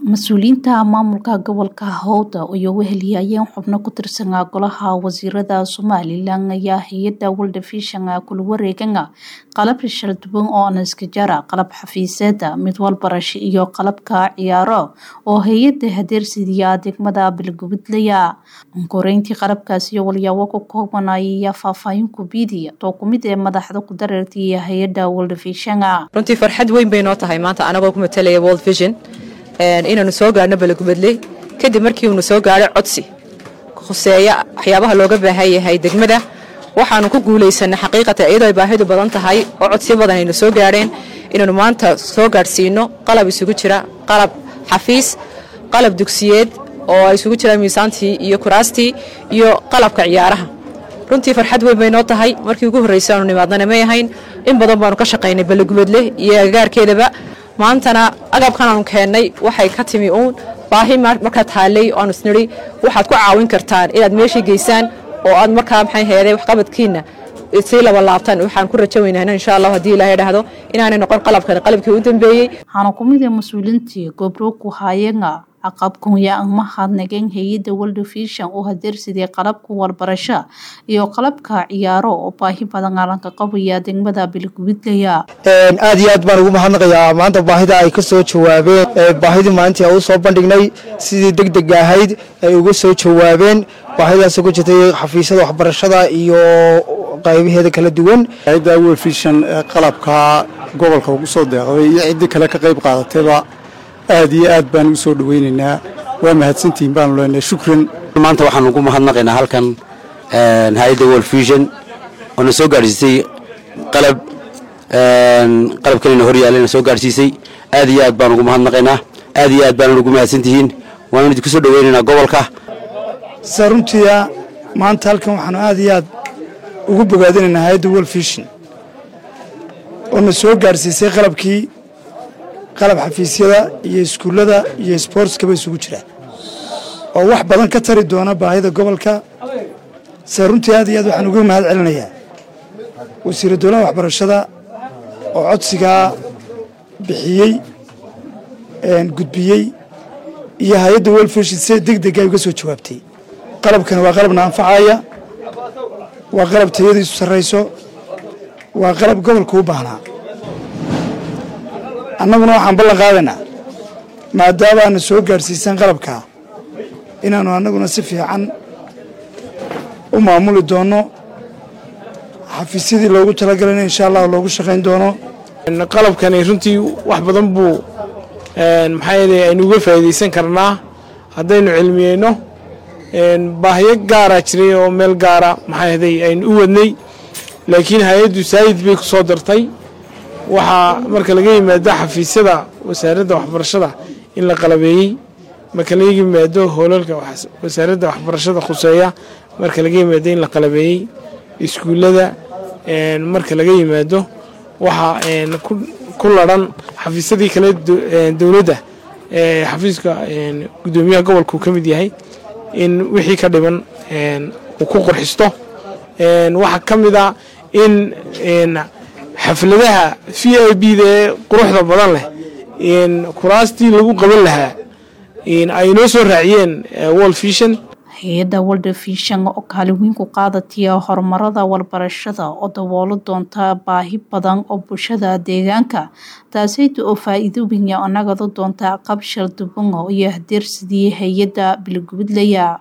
mas-uuliyiinta maamulka gobolka howda iyo weheliyayeen xubno ku tirsan golaha wasiirada somalilan ayaa hay-ada world vision kula wareegana qalab shal duwan oo naskajara qalab xafiiseeda mid walbarasho iyo qalabka ciyaaro oo hay-ada hadeersidiya degmada bilgubidlaya koreyntii qalabkaasi iyo walyaabo ku koobanaya faahfaahin kubiidiya too kumid ee madaxda ku dareertay hay-ada world vision runtii farxad weyn bay noo tahay maanta anagoo ku matalaya world vision inaanu soo gaarhno balagubadle kadib markii uunu soo gaadhay codsi khuseeya waxyaabaha looga baahan yahay degmada waxaanu ku guulaysanay xaqiiqatan iyadoo ay baahidu badan tahay oo codsiyo badan aynu soo gaadheen inaanu maanta soo gaadhsiino qalab isugu jira qalab xafiis qalab dugsiyeed oo ay isugu jiraan miisaantii iyo kuraastii iyo qalabka ciyaaraha runtii farxad weyn bay noo tahay markii ugu horreysay aanu nimaadnana may ahayn in badan baanu ka shaqaynay balagubadle iyo agagaarkeedaba maantana agabkan aanu keennay waxay ka timi uun baahi markaa taallay oo aanu isnidhi waxaad ku caawin kartaan inaad meeshii geysaan oo aad markaa maxay heeday waxqabadkiina sii laba laabtaan waxaan ku rajo weynahna insha allah haddii ilaahay dhahdo inaanay noqon qalabkan qalabkii u dambeeyey waxaana ku mid ee mas-uuliintii gobroku haayanga aqabkunya mahadnageen hay-ada world vision oo hadeersidee qalabka warbarasho iyo qalabka ciyaaro oo baahi badan aalanka qabaya degmada bilgubidlaya aad iyo aad baan ugu mahadnaqayaa maanta baahida ay ka soo jawaabeen baahidii maalintii aan u soo bandhignay sidii deg deg ahayd ay uga soo jawaabeen baahidaasoo ku jirtay xafiisyada waxbarashada iyo qaybaheeda kala duwan hay-adda world vision qalabka gobolka ugu soo deeqday iyo ciddii kale ka qayb qaadatayba aad iyo aad baan ugu soo dhaweynaynaa waa mahadsantihiin baanu leenahay shukran maanta waxaan ugu mahadnaqaynaa halkan hay-adda world vision oo na soo gaadhsiisay qalab qalabkanina hor yaalana soo gaadhsiisay aad iyo aad baan ugu mahadnaqaynaa aad iyo aad baanan ugu mahadsantihiin waanu idinku soo dhaweynaynaa gobolka sa runtiia maanta halkan waxaanu aad iyo aad ugu bogaadinaynaa hay-adda world vision oo na soo gaadhsiisay qalabkii qalab xafiisyada iyo iskuullada iyo sboortskaba isugu jira oo wax badan ka tari doona baahida gobolka se runtii aad iyo aad waxaan uga mahad celinayaa wasiira dowlaha waxbarashada oo codsigaa bixiyey gudbiyey iyo hay-adda welfishin si deg dega uga soo jawaabtay qalabkani waa qalabna anfacaya waa qalab tayadiisu sarrayso waa qalab gobolka u baahnaa annaguna waxaan ballan qaadaynaa maadaama aana soo gaadhsiisan qalabkaa inaannu annaguna si fiican u maamuli doonno xafiisyadii loogu talagalayna insha allah loogu shaqayn doono qalabkani runtii wax badan buu maxaa yeelay aynu uga faa'iidaysan karnaa haddaynu cilmiyeyno baahiyo gaaraa jiray oo meel gaara maxaa yeelay aynu u wadnay laakiin hay-addu saayid bay ku soo dartay waxaa marka laga yimaado xafiisyada wasaaradda waxbarashada in la qalabeeyey marka laga yimaado hoolalka wasaaradda waxbarashada khuseeya marka laga yimaado in la qalabeeyey iskuullada marka laga yimaado waxaa ku laran xafiisyadii kale dowladda xafiiska guddoomiyaha gobolka uu ka mid yahay in wixii ka dhiban uu ku qurxisto waxaa ka mid a in xafladaha v i b da ee quruxda badan leh kuraastii lagu qaban lahaa ay noo soo raaciyeen world vision hay-adda world vision oo kaalin weyn ku qaadataya horumarada walbarashada oo daboolo doonta baahi badan oo bulshada deegaanka taasayta oo faa-iido wenya oo nagado doonta qabshal dubango iyo hadeersidii hay-adda bilgubidlaya